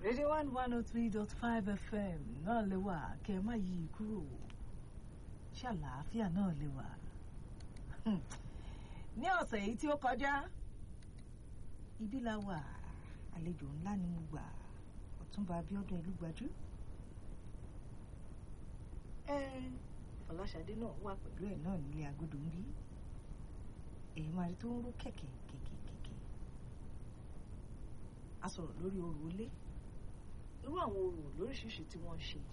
radio one one oh three dot five fm náà lè wà kẹ́ ẹ má yí i kúrò ṣàlàáfíà náà lè wà. ní ọ̀sẹ̀ yìí tí ó kọjá ibi la wà àlejò ńlá ni mo gbà ọ̀túnba abíọ́dún ìlúgbajú. ẹ fọláṣadé náà wà pẹ̀lú ẹ̀ náà nílé agodo ń bí èyí máa rí tó ń ró kẹ̀kẹ́ kẹ̀kẹ́ kẹ̀kẹ́ a sọ̀rọ̀ lórí orò ilé irú àwọn orò lóríṣiríṣi tí wọ́n ń ṣe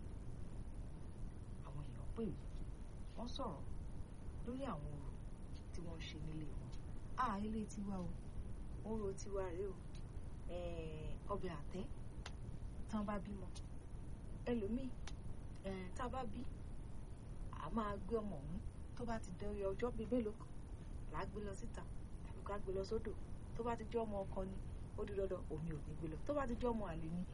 àwọn èèyàn pè mí wọ́n sọ̀rọ̀ lórí àwọn orò tí wọ́n ń ṣe nílé wọn a ilé tiwa o orò tiwa rèé o ọbẹ̀ àtẹ́ tán bá bímọ ẹlòmíì tá a bá bí a máa gbé ọmọ ọ̀hún tó bá ti dé ọjọ́ bíi mélòó kan là á gbé lọ síta tàbí ká gbé lọ sódò tó bá ti jẹ́ ọmọ ọkọ ni ó di dandan omi ò ní gbé lọ tó bá ti jẹ́ ọmọ àlè ni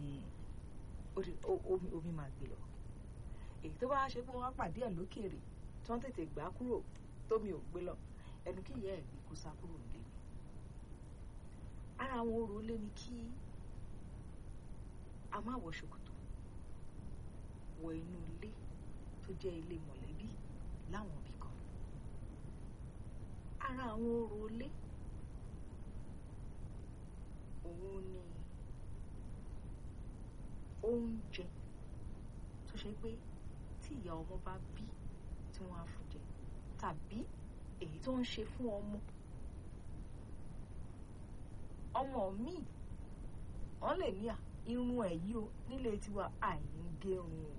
omi omi máa gbé lọ èyí tó bá ṣe pé wọ́n pàdé ẹ̀ lókèèrè tí wọ́n tètè gbà á kúrò tómi ò gbé lọ ẹnu kí ìyá ẹ̀ gbé kó sá kúrò nílé ni ara àwọn orò ilé ni kí a má wọ ṣòkòtò wọ inú ilé tó jẹ́ ilé mọ̀lẹ́bí láwọn ibì kan ara àwọn orò ilé òun ni oúnjẹ tó ṣe pé tí ìyá ọmọ bá bí tí wọ́n á fún jẹ tàbí èyí tó ń ṣe fún ọmọ ọmọ míì wọ́n lè ní à irun ẹ̀ yìí o nílé tiwa àìní gérun o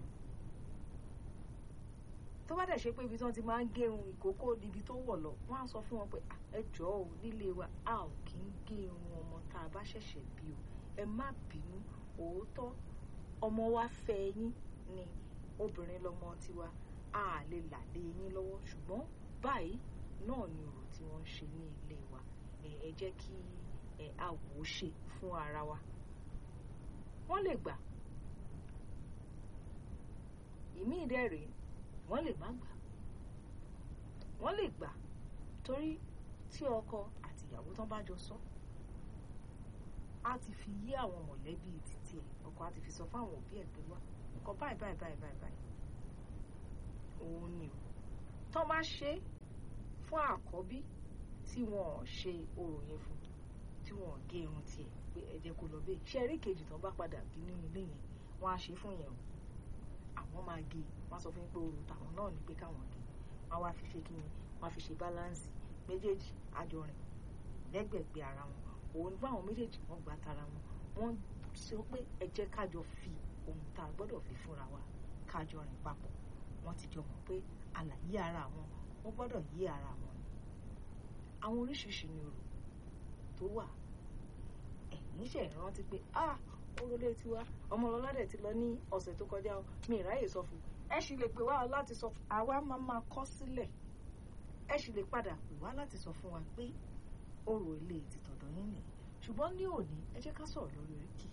tó bá dẹ̀ ṣe pé ibi tí wọ́n ti máa ń gérun ìkókó níbi tó wọ̀ lọ wọ́n á sọ fún wọn pé ẹ jọ̀ọ́ o nílé wa a ò kí ń gé irun ọmọ tá a bá ṣẹ̀ṣẹ̀ bí o ẹ má bínú òótọ́ ọmọ wa fẹ́ yín ni obìnrin lọmọ tiwa a lè là lé yín lọ́wọ́ ṣùgbọ́n báyìí náà ni ọ̀rọ̀ tí wọ́n ń ṣe ní ilé wa ẹ jẹ́ kí ẹ a wò ó ṣe fún ara wa wọ́n lè gbà ìmí ìdẹ́rẹ̀ẹ́ wọ́n lè má gbà wọ́n lè gbà torí tí ọkọ àti ìyàwó tán bá jọ sọ á ti fi yé àwọn mọ̀lẹ́bí títí ẹ̀ ọkọ á ti fi sọ fáwọn òbí ẹ̀ pé wá nǹkan báyìí báyìí báyìí báyìí báyìí òun ni o tán bá ṣe fún àkọ́bí tí wọn ò ṣe orò yẹn fún tí wọn ò gé irun tiẹ̀ pé ẹ jẹ́ kó lọ bẹ́ẹ̀ ṣe eré kejì tán bá padà bí nínú ilé yẹn wọ́n á ṣe fún yẹn o àwọn máa gé wọ́n á sọ fún yín pé orò tàwọn náà ní pé káwọn gé wọ́n á wá fi ṣe kí ni wọ́n á fi ṣe báláǹsì méjèèjì àjọrìn lẹ́gbẹ̀gbẹ̀ ara wọn òun bá àwọn méjèèjì wọ́n gba tara wọn wọ́n sọ pé ẹ jẹ́ kájọ fi ohun tá a gbọ́dọ̀ fi fúnra wa kájọ rìn papọ̀ wọ́n ti jọ mọ̀ pé àlàyé ara wọn wọ́n gbọ́dọ̀ yé ara wọn ni àwọn oríṣiríṣi ni orò tó wà ẹ̀yìn ṣe ìrántí pé ah orólé tiwa ọmọlọ́lá dẹ̀ ti lọ ní ọ̀sẹ̀ tó kọjá o mi ìráyè sọ fún ẹ sì lè pè wá láti sọ fún àwa máa máa kọ sílẹ̀ ẹ sì lè padà pè wá láti sọ fún wa pé orò ilé ti tọ̀dọ̀ yín nìyí ṣùgbọ́n ní òní ẹ jẹ́ ká sọ̀rọ̀ lórí oríkì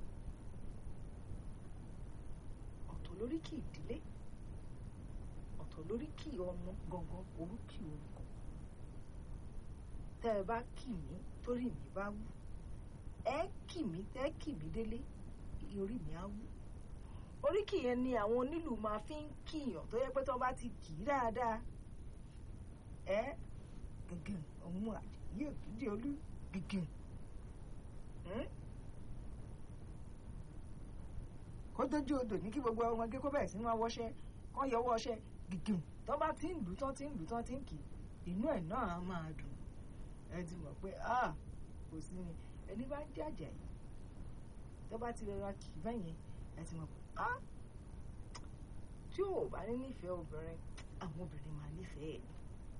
ọ̀tọ̀ lóríkì ìdílé ọ̀tọ̀ lóríkì ọmọ gangan oríkì orúkọ tẹ́ ẹ bá kì mí torí mi bá wú ẹ kì mí tẹ́ kì mí délé orí mi á wú oríkì yẹn ni àwọn onílù máa fi ń kìyàn tó yẹ pé tó bá ti kì í dáadáa ẹ gẹ́gẹ́ ọ̀hún àdìyẹ òkìdí olú gẹ́gẹ́ kó dójú odò ní kí gbogbo ọmọge kó bẹ̀rẹ̀ sí ní wá wọṣẹ́ kọ́ yọwọ́ ọṣẹ́ gẹ́gẹ́ tó bá ti ń lù tán ti ń lù tán ti ń kì í inú ẹ̀ náà á máa dùn ẹ ti mọ̀ pé ah kò sí ni ẹni bá jàjà yìí tó bá ti rọra kì í bẹ́yẹn ẹ ti mọ̀ pé ah tí ò bá ní nífẹ̀ẹ́ obìnrin àwọn obìnrin máa nífẹ̀ẹ́ ẹ̀ ni.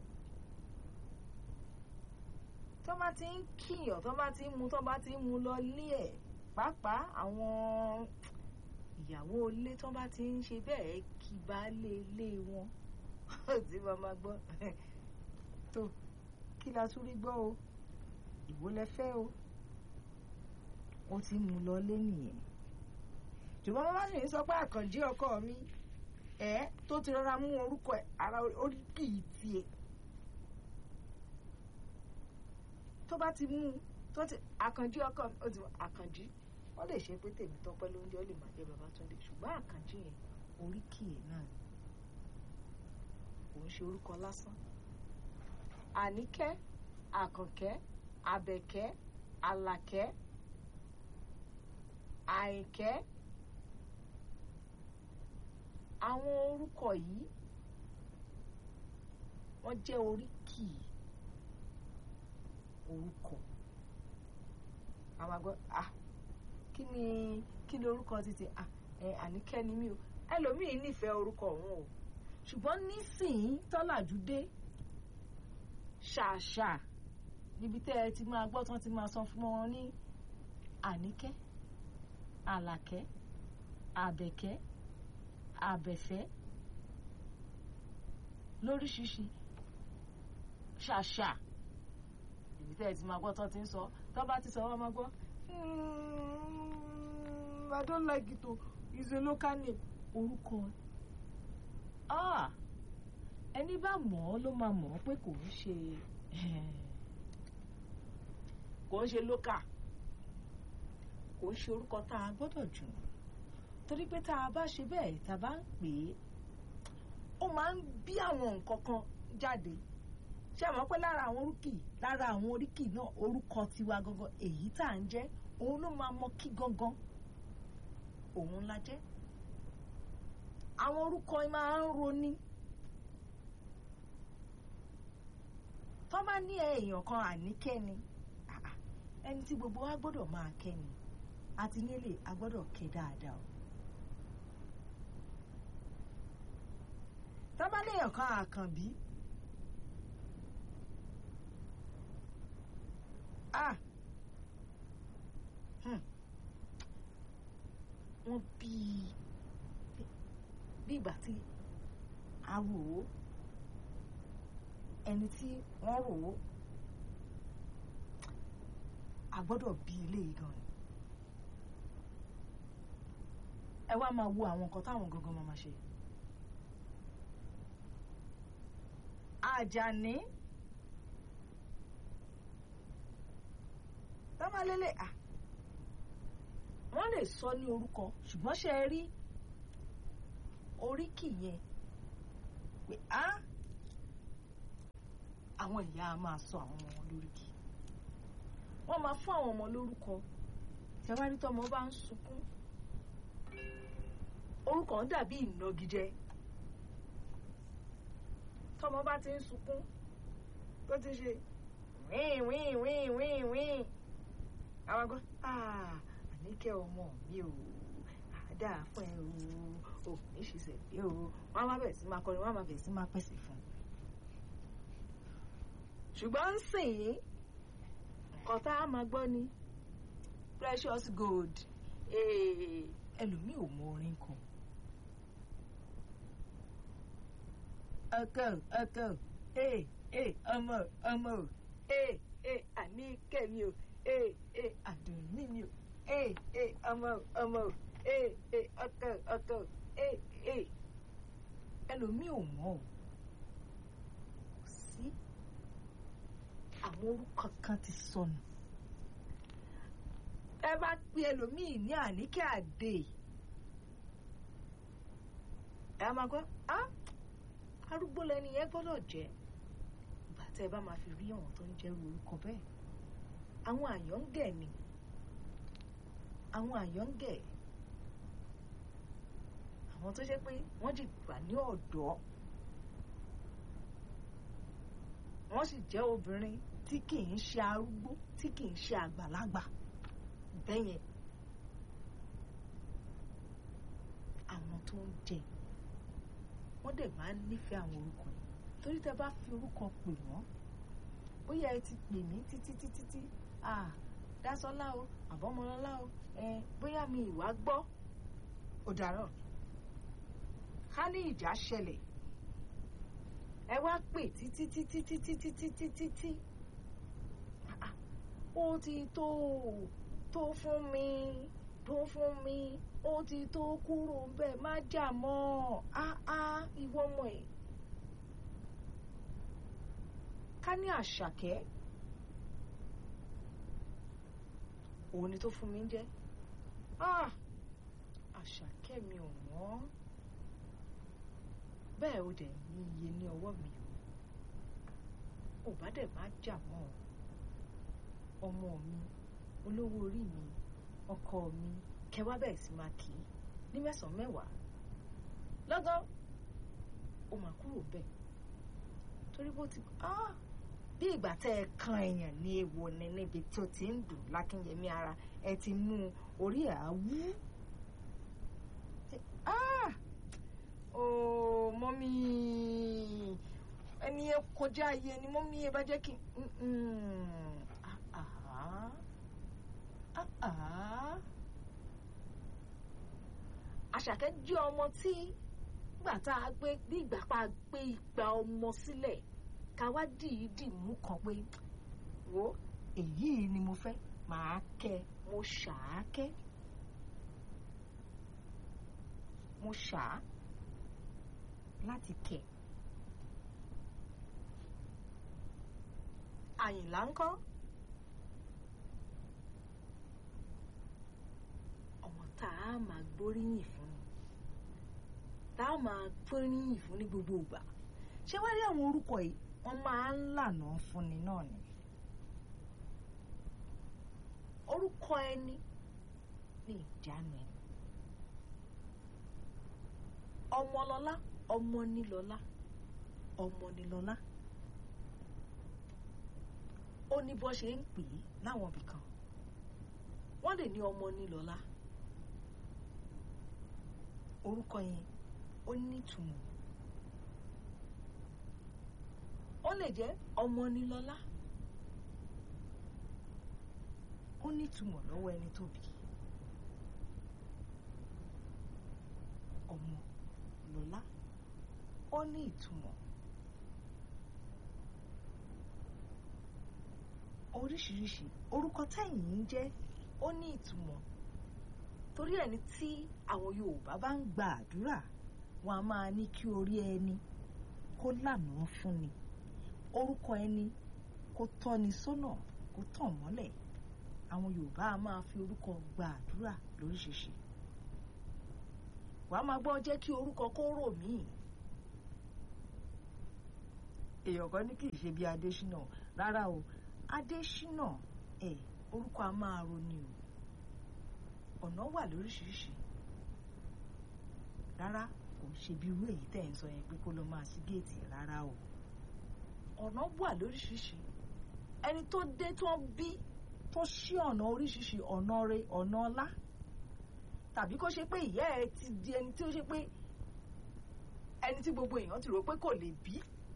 tó bá ti ń kíyàn tó bá ti ń mu tó bá ti ń mu lọ lé ẹ̀ pàápàá àwọn ìyàwó ilé tó bá ti ń ṣe bẹ́ẹ̀ kí baálé ilé wọn tí wọ́n máa gbọ́ tó kí la tún rí gbọ́ o ìwọ lẹ fẹ́ o ó ti mú lọ lé nìyẹn ṣùgbọ́n bàbá sì ń sọ pé àkànjí ọkọ mi ẹ̀ tó ti rọra mú orúkọ ẹ̀ ara oríkì yìí tiẹ̀ tó bá ti mú tó ti àkànjí ọkọ mi ó ti àkànjí wọ́n lè ṣe pé tèmi tọ́pẹ́ ló ń jẹ́ ó lè máa jẹ́ Babátúndé ṣùgbọ́n àkànjí yẹn oríkì ẹ̀ náà ni kò ń ṣe orúkọ lásán àníkẹ́ àkànkẹ́ àbẹ̀kẹ́ àlàkẹ́ àìkẹ́ àwọn orúkọ yìí wọ́n jẹ́ oríkì orúkọ àwọn àgbọ̀ ah kí ni kí ni orúkọ títí ah ẹ àníkẹ́ ni mí o ẹlòmíín nífẹ̀ẹ́ orúkọ òun o ṣùgbọ́n nísìnyí tọ́làjú dé ṣàṣà níbi tẹ́ ẹ ti máa gbọ́ tán ti máa sọ fún wọn ní àníkẹ́ àlàkẹ́ àbẹ̀kẹ́ àbẹ̀fẹ́ lóríṣiríṣi ṣàṣà níbi tẹ́ ẹ ti máa gbọ́ tán ti ń sọ tọ́ bá ti sọ wọ́n máa gbọ́ I don't like it o it's a local name orúkọ ah ẹni bá mọ̀ ọ́ ló máa mọ̀ ọ́ pé kò ń ṣe kò ń ṣe local kò ń ṣe orúkọ tá a gbọ́dọ̀ jù torí pé tá a bá ṣe bẹ́ẹ̀ tá a bá ń pè é ó máa ń bí àwọn nǹkan kan jáde ṣé àmọ́ pé lára àwọn oríkì lára àwọn oríkì náà orúkọ tiwa gangan èyí tá à ń jẹ́ òun ló máa mọ kí gangan òun la jẹ́ àwọn orúkọ máa ń roni tó bá ní èèyàn kan àníkẹ́ni ẹni tí gbogbo wa gbọ́dọ̀ máa kẹ́ni àti nílé a gbọ́dọ̀ kẹ́ dáadáa o. tó bá léèyàn kan àkànbí ah wọ́n bí bí ìgbà tí a rò ó ẹni tí wọ́n rò ó a gbọ́dọ̀ bí ilé yìí gan ni ẹ wá máa wo àwọn nǹkan táwọn gangan máa ma ṣe Àjàní tọ́mọlélẹ̀ à wọ́n lè sọ ní orúkọ ṣùgbọ́n ṣe rí oríkì yẹn pé á àwọn ìyá a máa sọ àwọn ọmọ wọn lóríkì wọ́n máa fún àwọn ọmọ lórúkọ tẹwárí tọmọ bá ń sunkún orúkọ ń dàbí ìnagijẹ tọmọ bá ti ń sunkún tó ti ṣe wíìn wíìn wíìn wíìn wíìn àwọn àgbọn àníkẹ́ ọmọ mi ò àdá fún ẹ o ò ní ṣiṣẹ́ bí o wọ́n á má bẹ̀rẹ̀ sí máa kọrin wọ́n á má bẹ̀rẹ̀ sí máa pèsè fún un ṣùgbọ́n ń sìn yín nǹkan tá a máa gbọ́ ni precious gold ẹlòmíì ò mọ orin kan ọkọ ọkọ ee ee ọmọ ọmọ o ee ee àníkẹ́ mi o ee ee àdùnní mi o ee ee ọmọ ọmọ o ee ee ọkọ ọkọ ee ee ẹlòmíì ò mọ o sí àwọn orúkọ kan ti sọnù ẹ bá pe ẹlòmíì ní àníkẹ́ àdè ẹ máa gbọ́ á arúgbó lẹni yẹn gbọ́dọ̀ jẹ́ ìgbà tẹ́ ẹ bá máa fi rí àwọn tó ń jẹ́rú orúkọ bẹ́ẹ̀ àwọn àyọ́ǹgẹ̀ ni àwọn àyọ́ǹgẹ̀ àwọn tó jẹ́ pé wọ́n jì gbà ní ọ̀dọ́ wọ́n sì jẹ́ obìnrin tí kì í ṣe arúgbó tí kì í ṣe àgbàlagbà bẹ́yẹn àwọn tó ń jẹ wọ́n dẹ̀ máa ń nífẹ̀ẹ́ àwọn orúkọ yìí torí tẹ bá fi orúkọ pè wọ́n bóyá ẹ ti pè mí títí títí tí ah dásọ́lá o àbọ́mọlọ́lá o ẹ bóyá mi ìwà gbọ́ ọ̀daràn ká ní ìjà ṣẹlẹ̀ ẹ wá pè títí títí títí títí títí tí ó ti tó tó fún mi tó fún mi ó ti tó kúrò bẹ́ẹ̀ má jà mọ́ áá ìwọ ọmọ ẹ̀ ká ní àṣàkẹ́ òun ni tó fún mi ń jẹ́ ah àṣàkẹ́ mi ò wọ́n bẹ́ẹ̀ ó dẹ̀ ní iye ní ọwọ́ mi o ò bá dẹ̀ má jà mọ́ ọ ọmọ mi olówó orí mi ọkọ mi kẹwàá bẹ́ẹ̀ sì máa kì í ní mẹ́sàn-án mẹ́wàá lọ́gán ó máa kúrò bẹ́ẹ̀ torí bó ti ah bí ìgbà tẹ́ ẹ kan èèyàn ní ewo ni níbi tó ti ń dùn lákínyẹmí ara ẹ ti mú orí ẹ̀ á wú ah oh mọ́mí ẹni yẹn kọjá ayé ni mọ́mí yẹn bá jẹ́ kí àṣàkẹ́ jẹ́ ọmọ tí gbà tá a gbé bí ìgbà pa gbé ìgbà ọmọ sílẹ̀ ká wá dìídì mú kan pé wo èyí ni mo fẹ́ màá kẹ́ mo ṣàákẹ́ mo ṣàá láti kẹ́ àyìnlá ńkọ́ ọmọ tá a máa gbóríyìn fún ni tá a máa gbóríyìn fún ní gbogbo ìgbà ṣé wá rí àwọn orúkọ yìí wọ́n máa ń lànà fúnni náà ni orúkọ ẹni ní ìjánu ẹni ọmọlọlá ọmọnilọlá ọmọnilọlá ó ní bó ṣe ń pè é láwọn ibì kan wọ́n lè ní ọmọnilọlá orúkọ yẹn ó ní ìtumọ̀ ó lè jẹ́ ọmọnilọlá ó ní ìtumọ̀ lọ́wọ́ ẹni tó bí ọmọ lọ́lá ó ní ìtumọ̀ oríṣiríṣi orúkọ tẹ̀yìn ń jẹ́ ó ní ìtumọ̀ torí ẹni tí àwọn Yorùbá bá ń gba àdúrà wọn a máa ní kí orí ẹni kó lànà fún ni orúkọ ẹni kó tọ́ni sọ́nà kó tàn mọ́lẹ̀ àwọn Yorùbá a máa fi orúkọ gba àdúrà lóríṣiríṣi wàá máa gbọ́ jẹ́ kí orúkọ kó rò míì èèyàn kan ní kì í ṣe bí Adésínà rárá o Adésínà ẹ orúkọ a máa roni o ọ̀nà wà lóríṣiríṣi rárá kò ṣe bí irú èyí tẹ̀ ń sọ yẹn pé kó lọ máa sí géètì rárá o ọ̀nà wà lóríṣiríṣi ẹni tó dé tó ń bí tó ṣí ọ̀nà oríṣiríṣi ọ̀nà rẹ ọ̀nà ọlá tàbí kó ṣe pé ìyá ẹ ti di ẹni tí ó ṣe pé ẹni tí gbogbo èèyàn ti rò pé kò lè bí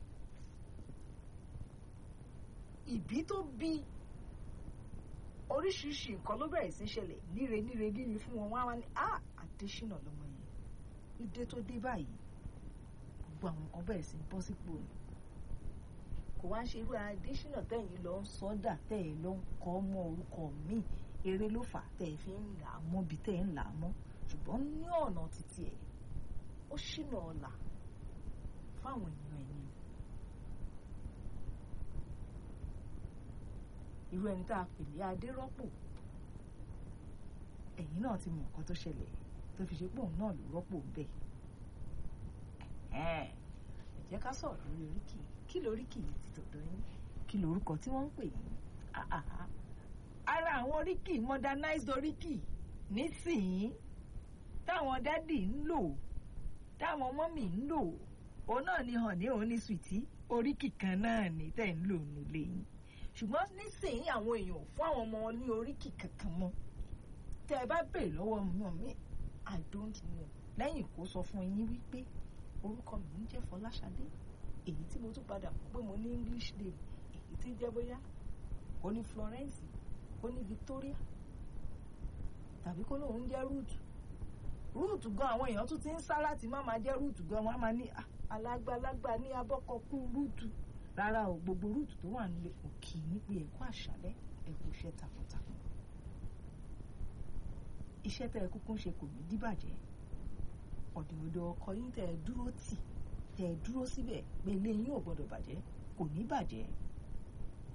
ìbí tó bí oríṣiríṣi nǹkan ló bẹ̀rẹ̀ sí ṣẹlẹ̀ níre níre níre fún wọn wá wá ní ah Adésínà lọmọ yẹn ìdè tó dé báyìí gbogbo àwọn kan bẹ̀rẹ̀ sí bọ́ sípò ni kò wá ń ṣe irú Adésínà tẹ̀yìn lọ ń sọ́dà tẹ̀yìn lọ ń kọ́ mọ́ orúkọ míì eré ló fà tẹ̀ fi ń là á mọ́ bí tẹ̀ ń là á mọ́ ṣùgbọ́n ní ọ̀nà títí ẹ̀ ó ṣìnà ọ̀la fáwọn èèyàn ẹ̀yìn irú ẹni tá a pè ní adérọ́pò ẹ̀yìn náà ti mọ nǹkan tó ṣẹlẹ̀ tó fi ṣe pé òun náà ló rọ́pò ń bẹ̀ ẹ jẹ́ ká sọ̀rọ̀ lórí oríkì kí lóríkì yìí ti tọ̀dọ̀ yín kí lórúkọ tí wọ́n ń pè yín ara àwọn oríkì modernized oríkì nísìnyí táwọn dádì ń lò táwọn mọ́mì ń lò òun náà ni hàn ní òun ní sùìtì oríkì kan náà ní tẹ̀ ń lò nílé yín ṣùgbọ́n nísìnyí àwọn èèyàn ò fún àwọn ọmọ wọn ní oríkì kankan mọ́ tẹ́ ẹ bá bèèrè lọ́wọ́ mọ́ mi i don't know lẹ́yìn kó sọ fún yín wípé orúkọ mi ń jẹ́ Fọláṣadé èyí tí mo tún padà mọ̀ pé mo ní English name èyí tí jẹ́ bóyá ó ní Florence ó ní Victoria tàbí kó lóun jẹ́ Ruth Ruth gan àwọn èèyàn tún ti ń sá láti má máa jẹ́ Ruth gan wọ́n á máa ní alágbálágbá ní abọ́kọ̀kú Ruth rárá o gbogbo Ruth tó wà nílé òkì ní pé ẹ̀kú àṣálẹ́ ẹ̀kú iṣẹ́ takuntakun iṣẹ́ tẹ́ ẹ kúkú ń ṣe kò ní díbàjẹ́ ọ̀dọ̀ọ̀dọ̀ ọkọ yín tẹ́ ẹ dúró tì tẹ́ ẹ dúró síbẹ̀ pé ilé yín ò gbọ́dọ̀ bàjẹ́ kò ní bàjẹ́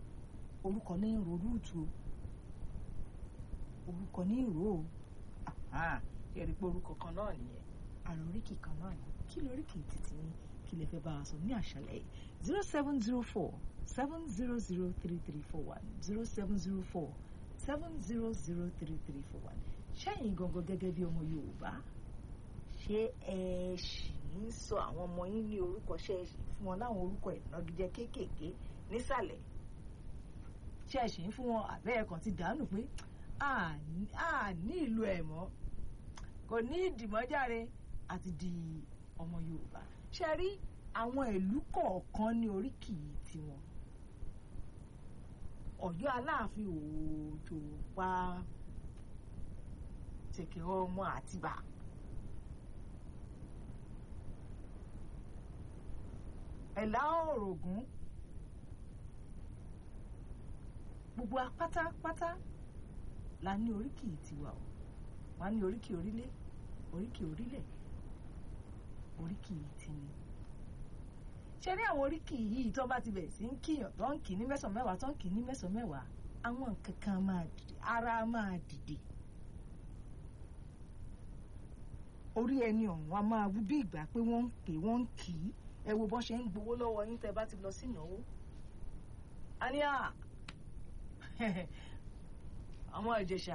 orúkọ ní ìró rúùtù o orúkọ ní ìró o ẹ̀rí pé orúkọ kan náà nìyẹn àrùn oríkì kan náà ni kí lóríkì títí ní kí lè fẹ́ bá a sọ ní àṣálẹ́ zero seven zero four seven zero zero three three four one zero seven zero four seven zero zero three three four one ṣẹ́yìn gangan gẹ́gẹ́ bí ọmọ Yorùbá ṣé ẹ ṣì ń sọ àwọn ọmọ yín ní orúkọ ṣe é fún wọn láwọn orúkọ ìnagijẹ kéékèèké nísàlẹ̀ ṣé ẹ ṣì ń fún wọn àbẹ́ ẹ̀kan ti dànù pé a ní ìlú ẹ̀ mọ́ kò ní ìdìmọ́járe àti di ọmọ Yorùbá ṣe rí àwọn ìlú kọ̀ọ̀kan ní oríkì tiwọn Ọ̀yọ́ Aláàfin Òjò pa Ṣẹ̀kẹ̀ ọmọ Àtìbà Ẹ̀là Ọ̀ràngún gbogbo apátápátá la ní oríkì tiwa o wọ́n á ní oríkì orílẹ̀ oríkì orílẹ̀ oríkì tìní ṣe ní àwọn oríkì yìí tó bá ti bẹ̀rẹ̀ sí ń kíyàn tó ń kì ní mẹ́sàn-án mẹ́wàá tó ń kì ní mẹ́sàn-án mẹ́wàá àwọn nǹkan kan máa dìde ara máa dìde orí ẹni ọ̀hún a máa wú bí ìgbà pé wọ́n ń pè wọ́n ń kì í ẹ wo bọ́n ṣe ń gbowó lọ́wọ́ yín tẹ́ bá ti lọ sí ìnáwó a ní à àwọn ìjẹ̀ṣà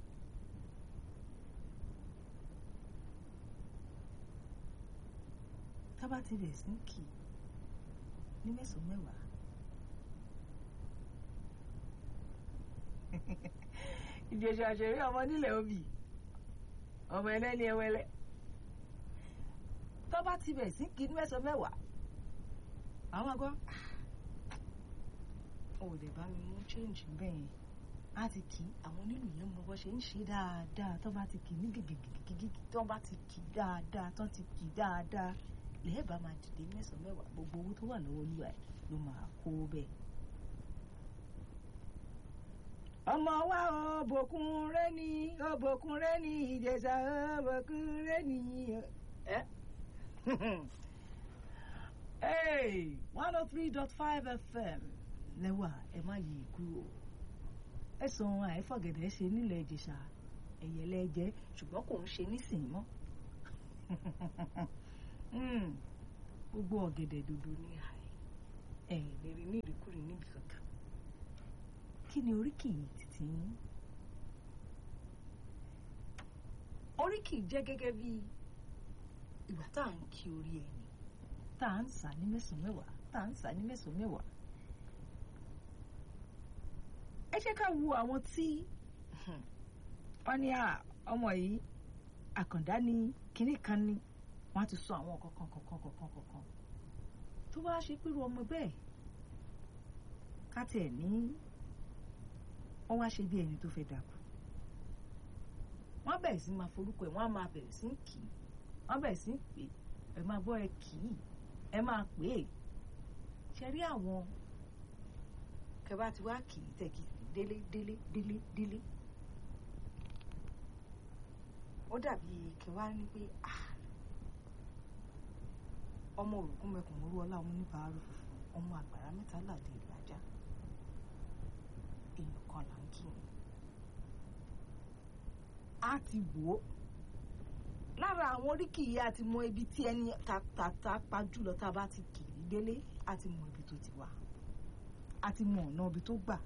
tábà ti bẹ̀ sí kì í ní mẹ́sàn-án mẹ́wàá ìjẹ̀ṣà àṣẹrí ọmọ nílẹ̀ òbí ọmọ ẹlẹ́ni ẹwẹ́lẹ́ tábà ti bẹ̀ sí kì í ní mẹ́sàn-án mẹ́wàá àwọn àgọ́ ò lè bá mi mú change bẹ́ẹ̀ yẹn a ti kì í àwọn onílù yẹn mọ bó ṣe ń ṣe dáadáa tó bá ti kì í ní gègègègègè tó bá ti kì í dáadáa tó ti kì í dáadáa lẹ́ẹ̀bà máa dìde mẹ́sàn-án mẹ́wàá gbogbo owó tó wà lọ́wọ́ olúwa ẹ̀ ló máa kó bẹ́ẹ̀. ọmọ wa òbòkun rẹ ni òbòkun rẹ ni ìjẹ̀ṣà òbòkun rẹ ni. one oh three dot five fm lẹ́wà ẹ má yí kúrò ẹ̀sùn àìfọ̀gẹ̀dẹ̀ ṣe nílẹ̀ ìjẹ̀ṣà ẹ̀yẹ̀lẹ́jẹ̀ ṣùgbọ́n kò ń ṣe nísìnyí mọ́ gbogbo ọ̀gẹ̀dẹ̀ dòdò ní àì ẹ̀ lérí ní ìrìkúrì níbi kankan kí ni oríkì yìí títí yín oríkì jẹ́ gẹ́gẹ́ bí ìgbà tá à ń kí orí ẹni tá à ń sà ní mẹ́sàn-án mẹ́wàá tá à ń sà ní mẹ́sàn-án mẹ́wàá ẹ jẹ́ ká wo àwọn tí wọ́n ní ọmọ yìí àkàndá ni kinní kan ni wọ́n á ti sọ àwọn kọ̀ọ̀kan kọ̀ọ̀kan kọ̀ọ̀kan kọ̀ọ̀kan tó bá ṣe pẹ̀lú ọmọ bẹ́ẹ̀ ká tiẹ̀ ní wọ́n wá ṣe bí ẹni tó fẹ́ dàkú wọ́n bẹ̀rẹ̀ sí máa forúkọ ẹ̀ wọ́n á máa bẹ̀rẹ̀ sí kì í wọ́n bẹ̀rẹ̀ sí pè ẹ máa gbọ́ ẹ kì í ẹ máa pè é ṣe rí àwọn kẹbà tí wàá kì í tẹ̀kì délé délé délé délé ó dàbí kẹwàá ní pé ọmọ òrùkún mẹkùn mọ́rú ọlá ọmọ oníbàárù funfun ọmọ àgbàrá mẹ́ta làdé ìlàjà èèyàn kan là ń kí ni a ti wò ó lára àwọn oríkì yìí a ti mọ ibi tí ẹni tàtà pa jùlọ tá a bá ti kì í délé a ti mọ ibi tó ti wà a ti mọ ọ̀nà ibi tó gbà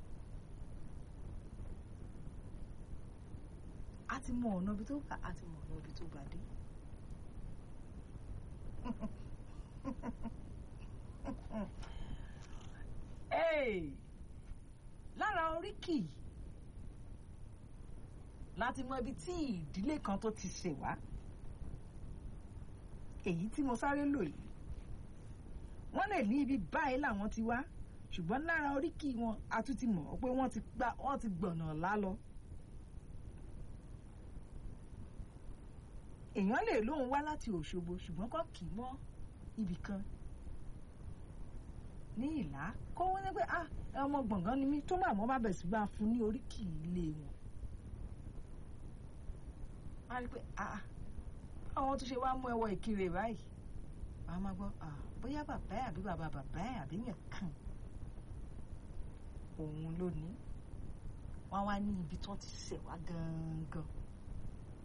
a ti mọ ọ̀nà ibi tó gbà a ti mọ ọ̀nà ibi tó gbà dé. lára oríkì láti mọ ibi tí ìdílé kan tó ti ṣẹ̀ wá èyí tí mo sáré lò yìí wọ́n lè ní ibi báyìí làwọn ti wá ṣùgbọ́n lára oríkì wọn a tún ti mọ̀ pé wọ́n ti gbà wọ́n ti gbọ̀nà lálọ. èèyàn lè lóun wá láti Òṣogbo ṣùgbọ́n kọ́ kì í mọ́ ibì kan ní ìlà kó wọ́n ní pé ah ọmọ gbọ̀ngàn ni mí tó máa mọ́ bá bẹ̀ sí bá fún ní oríkì ilé wọn. wọ́n á rí pé ah àwọn tó ṣe wá mú ẹwọ ìkirè báyìí wọ́n á máa gbọ́ ah bóyá bàbá ẹ̀ àbí bàbá bàbá ẹ̀ àbí yẹn kàn òun ló ní wọ́n wá ní ibi tó ti ṣẹ̀ wá gangan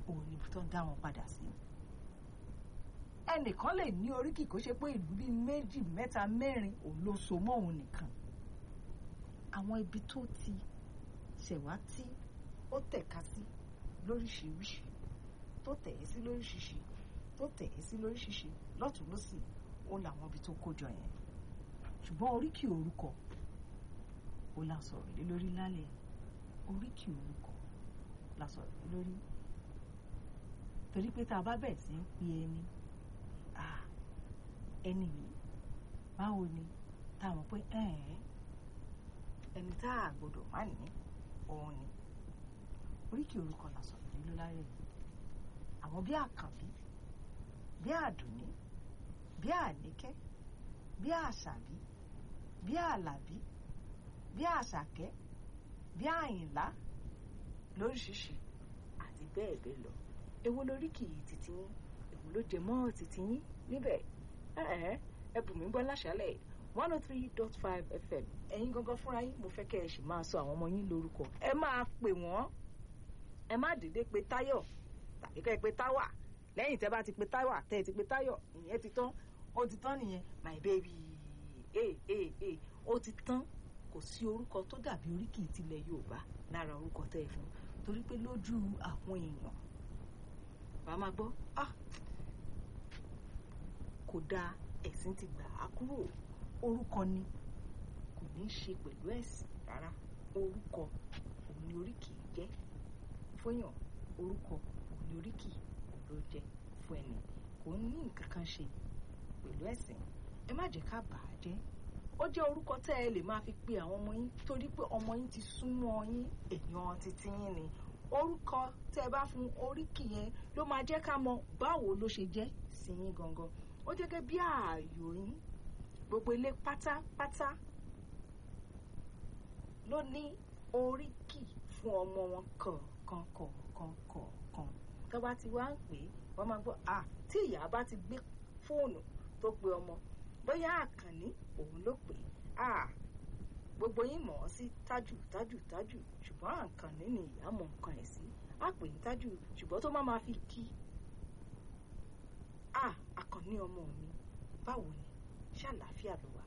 òun ni tó ń dá wọn padà sí ẹnìkan lè ní oríkì kó ṣe pé ìlú bíi méjì mẹ́ta mẹ́rin òun ló so mọ́ òun nìkan àwọn ibi tó ti ṣẹ̀wá tí ó tẹ̀ka sí lóríṣiríṣi tó tẹ̀ ẹ́ sí lóríṣiríṣi tó tẹ̀ ẹ́ sí lóríṣiríṣi lọ́tún lọ́sì ó làwọn ibi tó kójọ yẹn ṣùgbọ́n oríkì orúkọ ó la sọ̀rọ̀ lé lórí lálẹ́ oríkì orúkọ la sọ̀rọ̀ lé lórí torí pé tá a bá bẹ̀rẹ̀ sí ń pe ẹni ẹni yìí báwo ni táwọn pé ẹni tá a gbọ́dọ̀ má ní òun ni oríkì orúkọ la sọ̀rọ̀ lé lórí lálẹ́ àwọn bí àkànbí bí àdùnní bí àníkẹ́ bí àṣàbí bí àlàbí bí àṣàkẹ́ bí àyìnlá lóríṣiríṣi àti bẹ́ẹ̀ bẹ́ẹ̀ lọ èwo lóríkì yìí títí yín èwo ló jẹ mọ́ títí yín níbẹ̀ ẹ bù mí gbọ́ láṣálẹ̀ one oh three dot five fm ẹ̀yin gangan fúnra yín mo fẹ́ kẹ́ ẹ sì máa sọ àwọn ọmọ yín lórúkọ ẹ máa pè wọ́n ẹ má dédé pe táyọ̀ tàbí kẹ́ ẹ pe táwà lẹ́yìn tẹ́ bá ti pe táwà tẹ́ ẹ ti pe táyọ̀ ìyẹn ti tán ó ti tán nìyẹn my baby ee ee ee ó ti tán kò sí orúkọ tó dàbí oríkì tilẹ̀ yorùbá lára orúkọ tẹ́ ẹ fún torí pé lójú àwọn èèyàn bá máa gbọ́ ah kò dáa ẹ̀sìn ti gbà á kúrò orúkọ ni kò ní í ṣe pẹ̀lú ẹ̀sìn rárá orúkọ òun ni oríkì jẹ́ fóyàn orúkọ òun ni oríkì òun ló jẹ́ fún ẹni kò ní nǹkan kan ṣe pẹ̀lú ẹ̀sìn ẹ má jẹ́ ká bà á jẹ́ ó jẹ́ orúkọ tẹ́ ẹ lè máa fi pe àwọn ọmọ yín torí pé ọmọ yín ti súnmọ́ yín èèyàn títí yín ni orúkọ tẹ́ ẹ bá fún oríkì yẹn ló máa jẹ́ ká mọ báwo ló ṣe jẹ́ sí yín gangan ó jẹ́ gẹ́gẹ́ bí ààyò yín gbogbo ilé pátápátá ló ní oríkì fún ọmọ wọn kọ̀ọ̀kan kọ̀ọ̀kan kọ̀ọ̀kan tó bá ti wá ń pè é wọ́n máa gbọ́ à tí ìyá bá ti gbé fóònù tó pe ọmọ bóyá àkànní òun ló pè é à gbogbo yín mọ̀ ọ́ sí tájù tájù tájù ṣùgbọ́n àkànní ni ìyá mọ̀ nǹkan ẹ̀ sí á pè ní tájù ṣùgbọ́n tó má máa fi kí à àkànní ọmọ mi báwo ni ṣàlàáfíà ló wà